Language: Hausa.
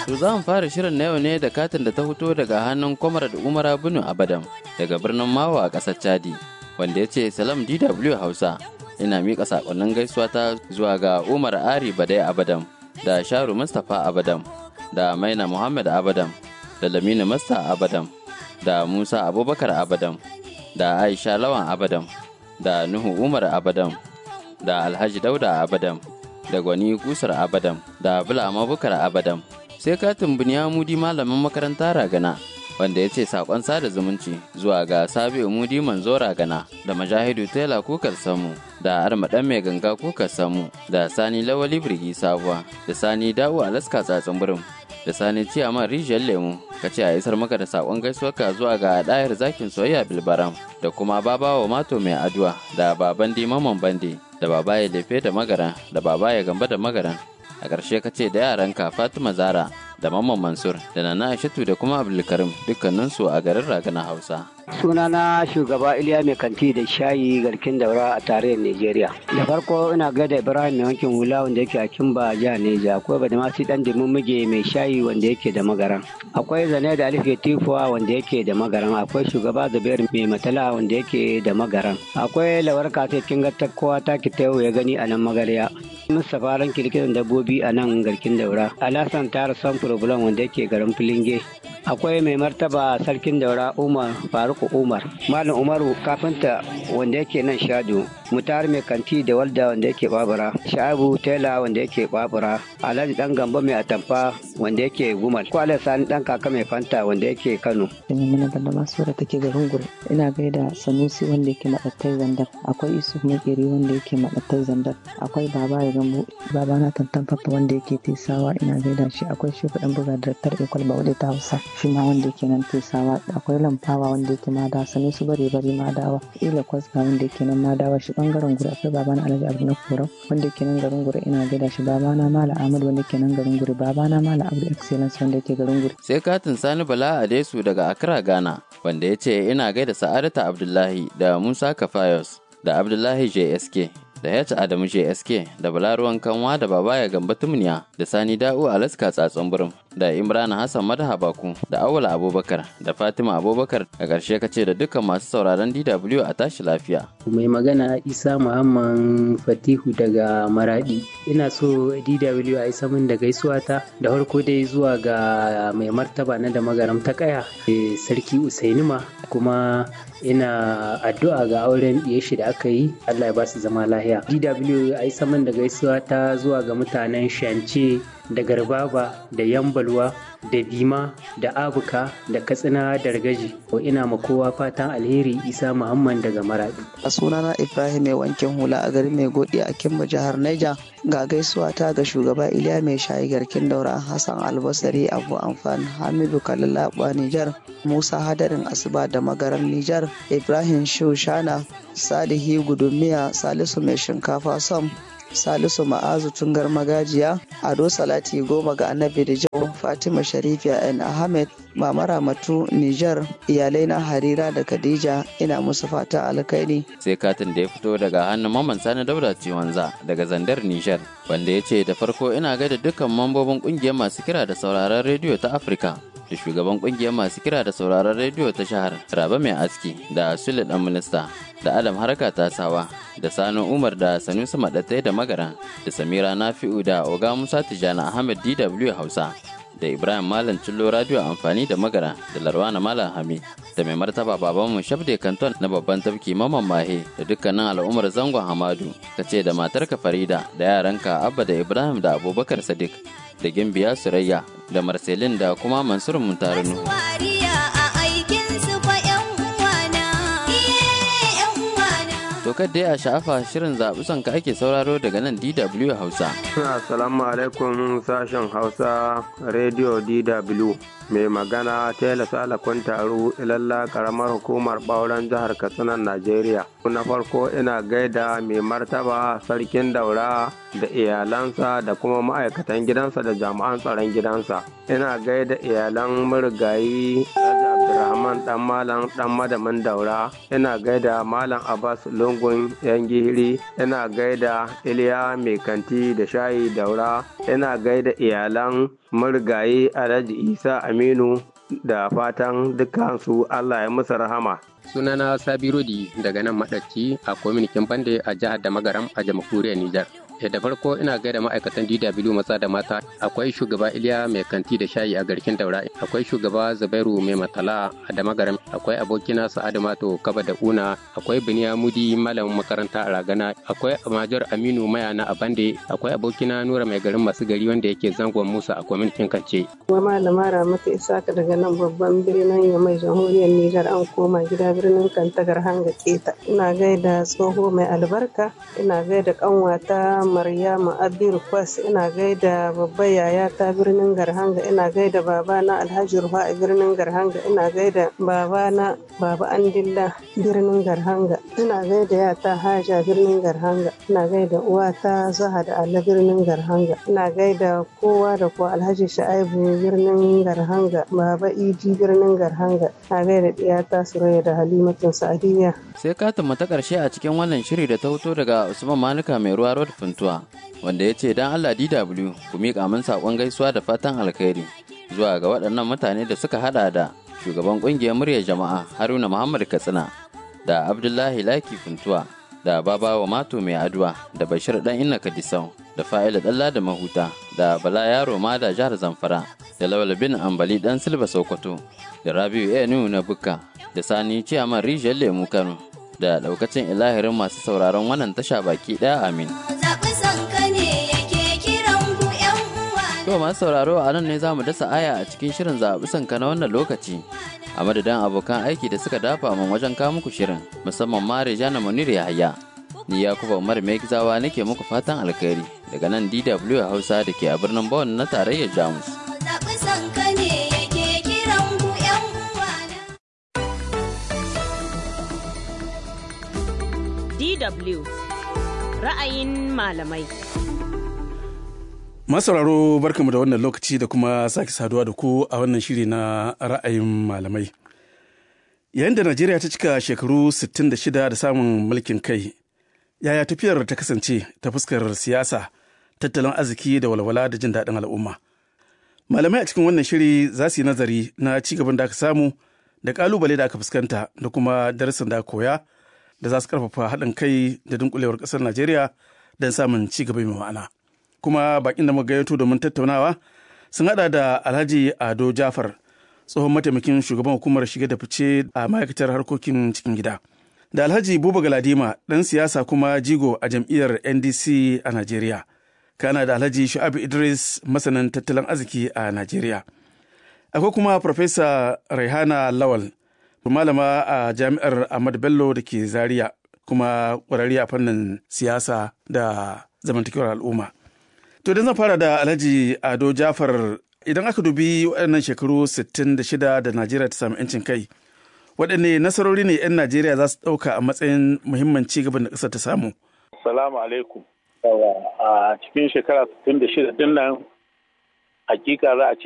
To za mu fara shirin na yau ne da katin da ta fito daga hannun Comrade Umar Bunu Abadam daga birnin Mawa a ƙasar Chadi wanda ya ce Salam DW Hausa ina miƙa saƙonnin gaisuwa ta zuwa ga Umar Ari Badai Abadam da Sharu Mustapha Abadam da Maina Muhammad Abadam da Lamina Masta Abadam da Musa Abubakar Abadam da Aisha Lawan Abadam da Nuhu Umar Abadam da Alhaji Dauda Abadam da Gwani Kusar Abadam da Bulama Bukar Abadam sai katin Bunyamudi malamin makaranta Ragana wanda ya ce sakon sada zumunci zuwa ga Sabi'u Mudi Manzo Ragana da Majahidu Tela Kukar Samu da Armaɗan Mai Ganga Kukar Samu da Sani Lawali Birgi Sabuwa da Sani Dawo Alaska Tsatsin Birin da Sani Ciyaman Rijiyar Lemu ka ce a isar maka da sakon gaisuwarka zuwa ga ɗayar zakin soyayya Bilbaram da kuma Babawa Mato Mai Aduwa da Baban Dimaman Bande da Babaye Lefe da Magaran da Babaye Gamba da Magaran a ƙarshe ka ce da yaranka fatima zara da mamman mansur da nana aishatu da kuma abdulkarim dukkaninsu a garin ragana hausa sunana shugaba iliya mai kanti da shayi garkin daura a tarayyar nigeria da farko ina gaida ibrahim mai wankin hula wanda yake a kimba jihar neja akwai badamasi dan muge mai shayi wanda yake da magaran akwai zane da alife tifuwa wanda yake da magaran akwai shugaba zubair mai matala wanda yake da magaran akwai lawar kasa kin ga kowa ta ki ya gani a nan magarya Mustapha ran kirkiran dabbobi a nan garkin daura. Alasan tara son problem wanda yake garin Filinge. Akwai mai martaba sarkin daura Umar Faruku Umar. Malam Umaru kafinta wanda yake nan Shadu. Mutar mai kanti da walda wanda yake babura. Sha'abu Tela wanda yake babura. Alhaji dan Gambo mai atamfa wanda yake Gumal. Kwale Sani dan kaka mai fanta wanda yake Kano. Ina mana banda masu da take garin Gure. Ina gaida Sanusi wanda yake madattai zandar. Akwai Yusuf Makeri wanda yake madattai zandar. Akwai Baba ya gambo baba na tantan papa wanda yake tesawa ina gaida shi akwai shi dan buga daraktar ekwal ba wadda ta hausa shi ma wanda yake nan tesawa akwai lamfawa wanda yake madawa sani su bare bare madawa ila kwasga wanda yake nan madawa shi bangaren gura akwai baba na alhaji abu na korau wanda yake nan garin gura ina gaida shi baba na mala ahmad wanda yake nan garin gura baba na mala abu excellence wanda yake garin gura sai katin sani bala adesu daga accra ghana wanda ya ce ina gaida sa'adata abdullahi da musa kafayos da abdullahi jsk da H Adamu JSK da Balaruwan Kanwa da Babaya Gamba Tumniya da Sani Da'u Alaska Tsatson Burum da Imran Hassan Madaha Baku da Awala Abubakar da Fatima Abubakar a ƙarshe ka ce da dukkan masu sauraron DW a tashi lafiya. Mai magana Isa Muhammad Fatihu daga Maradi. Ina so DW a isa min da gaisuwa ta da farko dai zuwa ga mai martaba na da magaram ta kaya Sarki Usainima kuma ina addu'a ga auren shi da aka yi Allah ya ba su zama lahiya. DW a yi saman da gaisuwa ta zuwa ga mutanen Shance da Garbaba da Yambalwa da Bima da Abuka da Katsina da Ragaji. Ina ma kowa fatan alheri Isa Muhammad daga Maradi. A sunana Ibrahim mai wankin hula a garin mai godi a Kimba jihar Niger ga gaisuwa ta ga shugaba Iliya mai shayi garkin daura Hassan Albasari Abu Amfan Hamidu Kalilaba Nijar Musa Hadarin Asuba da Magaran Nijar Ibrahim Shushana Salihi Gudumiya Salisu mai shinkafa Sam Salisu Ma'azu Tungar Magajiya Ado Salati Goma ga Annabi da Jau Fatima Sharifiya N Ahmed Mama Ramatu Nijar iyalai na Harira da Khadija ina musu fata alkhairi sai katin da ya fito daga hannun Maman Sani Dauda Ciwanza daga Zandar Nijar wanda ya ce da farko ina gaida dukkan mambobin kungiyar masu kira da sauraron rediyo ta Afirka da shugaban kungiyar masu kira da sauraron rediyo ta shahar Raba Mai Aski da Sule Dan Minista da Adam Haraka Tasawa da Sani Umar da Sanusi Madatai da Magara da Samira Nafi'u da Oga Musa Tijjani Ahmed DW Hausa da Ibrahim Malam Cillo Radio amfani da Magara da Larwana Malam Hami da mai martaba babanmu Shabde Kanton na babban tafki Maman Mahe da dukkanin al'ummar zangon Hamadu ka ce da matarka Farida da yaranka Abba da Ibrahim da Abubakar Sadiq da Gimbiya Surayya da Marcelin da kuma Mansur Muntarinu. To dai a sha'afa shirin zaɓi sonka ake sauraro daga nan DW Hausa. Assalamu alaikum sashen Hausa Radio DW. Mai magana Tela Sala Kuntaru ilalla karamar hukumar ɓauren jihar Katsina Najeriya. Na farko ina gaida mai martaba sarkin daura da iyalansa da kuma ma'aikatan gidansa da jami'an tsaron gidansa. Ina gaida iyalan marigayi Raja abdulrahman dan malam dan madamin daura ina gaida malam abbas lungun yan gihiri ina gaida iliya mai kanti da shayi daura ina gaida iyalan marigayi alhaji isa aminu da fatan dukansu allah ya musu rahama sunana sabi rodi daga nan maɗaci a kwaminikin bande a jihar da magaram a jamhuriyar nijar da farko ina gaida ma'aikatan DW maza da mata akwai shugaba Iliya mai kanti da shayi a garkin daura akwai shugaba Zubairu mai matala a damagaram akwai abokina Sa'adu Mato Kaba da Una akwai Biniya Mudi malamin makaranta a Ragana akwai Major Aminu Mayana a Bande akwai abokina Nura mai garin masu gari wanda yake zangon Musa a kwamitin Kance. Wa malama Ramatu Isaka daga nan babban birnin Yamai jamhuriyar Nijar an koma gida birnin Kantagar Hanga Keta ina gaida tsoho mai albarka ina gaida kanwata Maryamu Abir Kwas ina gaida babbar yaya ta birnin Garhanga ina gaida babana Alhaji Rufa a birnin Garhanga ina gaida babana Baba Andilla birnin Garhanga ina gaida yata Haja birnin Garhanga ina gaida uwata Zaha da Allah birnin Garhanga ina gaida kowa da kowa Alhaji Sha'ibu birnin Garhanga Baba Idi birnin Garhanga ina gaida diyata Suraya da Halimatun Sa'adiyya sai katin ta karshe a cikin wannan shiri da ta hoto daga Usman Manuka mai ruwa road funtuwa wanda ya ce dan Allah DW ku miƙa min saƙon gaisuwa da fatan alkhairi zuwa ga waɗannan mutane da suka hada da shugaban ƙungiyar muryar jama'a Haruna Muhammad Katsina da Abdullahi Laki funtuwa da Babawa Mato mai aduwa da Bashir dan Inna Kadisau da Fa'ila Dalla da Mahuta da Bala Yaro ma da jihar Zamfara da Lawal bin Ambali dan Silba Sokoto da Rabiu Enu na Bukka da Sani Ciyaman Rijiyar Lemu Kano da daukacin ilahirin masu sauraron wannan tasha baki ɗaya amin. To masu sauraro a nan ne za mu dasa aya a cikin shirin zaɓi sanka na wannan lokaci. A madadin abokan aiki da suka dafa min wajen kawo muku shirin musamman ma Rejana Munir Yahaya. Ni Yakuba Umar Megizawa nake muku fatan alkhairi daga nan DW Hausa da ke a birnin Bonn na tarayyar Jamus. Zaɓi sanka ne yake kiran ku 'yan uwana. DW ra'ayin malamai. Masauraro barkamu da wannan lokaci da kuma sake saduwa da ku a wannan shiri na ra'ayin malamai. Yayin da Najeriya ta cika shekaru 66 da samun mulkin kai, yaya tafiyar ta kasance ta fuskar siyasa, tattalin arziki da walwala da jin daɗin al'umma. Malamai a cikin wannan shiri za su yi nazari na ci gaban da aka samu da ƙalubale da aka fuskanta da kuma darasin da aka koya da za su ƙarfafa haɗin kai da dunkulewar ƙasar Najeriya don samun ci gaba mai ma'ana. kuma bakin da muka gayyato domin tattaunawa sun hada da alhaji ado jafar tsohon mataimakin shugaban hukumar shige da fice a ma'aikatar harkokin cikin gida da alhaji buba galadima dan siyasa kuma jigo a jam'iyyar ndc a najeriya kana da alhaji shu'abu idris masanin tattalin arziki a najeriya akwai kuma farfesa raihana lawal malama a jami'ar ahmad bello da ke zaria kuma ƙwararri a fannin siyasa da zamantakewar al'umma To da zan fara da Alhaji Ado Jafar idan aka dubi waɗannan shekaru 66 da Najeriya ta samu 'yancin kai, waɗanne nasarori ne 'yan Najeriya za su ɗauka a matsayin muhimman ci gaban da ƙasar ta samu? Salamu alaikum. A cikin shekara 66 din nan hakika za a ce